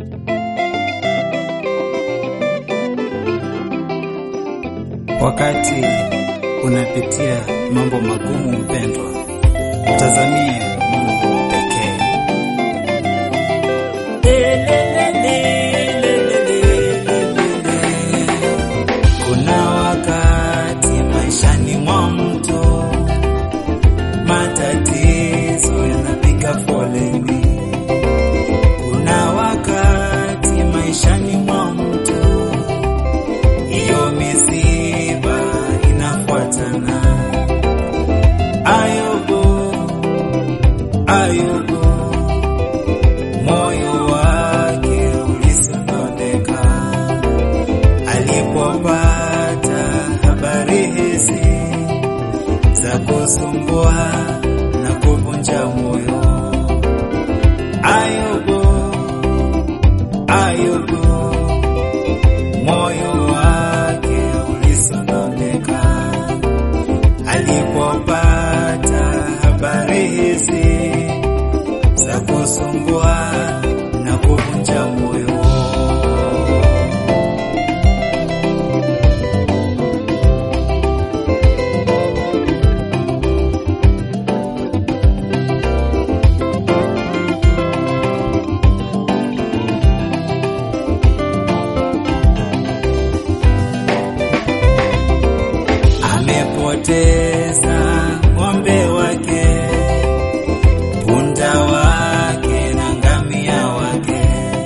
Wakati unapitia mambo magumu, mpendwa, utazamie Mungu pekee. Kuna wakati maishani mwa mtu matatizo yanapiga foleni. Kuna wakati maishani mwa mtu hiyo misiba inafuatana. Ayubu, Ayubu, moyo wake ulisononeka alipopata habari hizi za kusumbua na kuvunja moyo. Ayubu, Ayubu, moyo wake ulisononeka alipopata habari hizi za kusumbua na kuvunja moyo. amepoteza ng'ombe wake, punda wake na ngamia wake,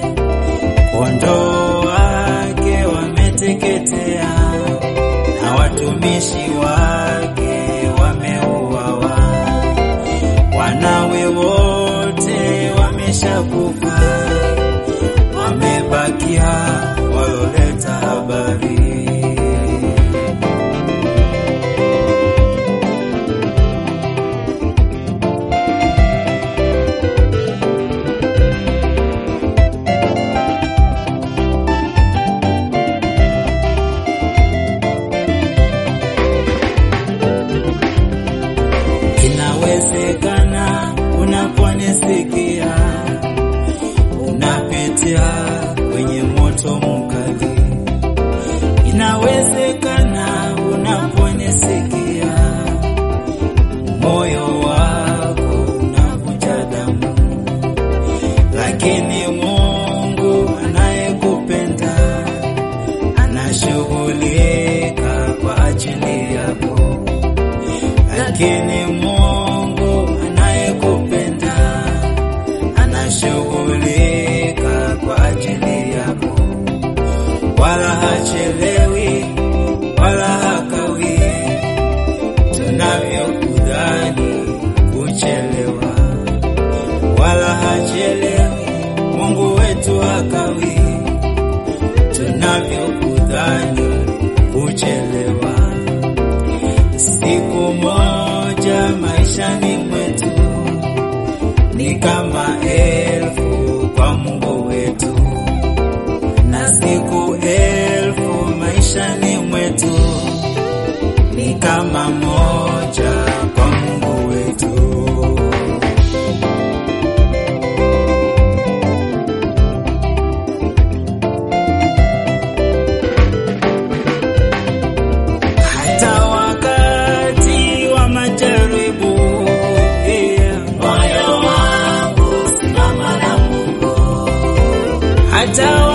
kondoo wake wameteketea, na watumishi wake wameuawa, wanawe wote wameshakufa, wamebakia walioleta habari. Inawezekana unaponisikia unapitia kwenye moto mkali. Inawezekana unaponisikia moyo wako unavuja damu, lakini Mungu anayekupenda anashughulika kwa ajili yako lakini Mungu anayekupenda anashughulika kwa ajili yako, wala hachelewi wala hakawi tunavyokudhani kuchelewa, wala hachelewi. Mungu wetu hakawi tunavyokudhani kuchelewa. Siku moja maishani mwetu ni kama elfu kwa Mungu wetu, na siku elfu maishani mwetu ni kama moja kwa Mungu wetu. hata wakati wa majaribu yeah. moyo wangu simama na Mungu hata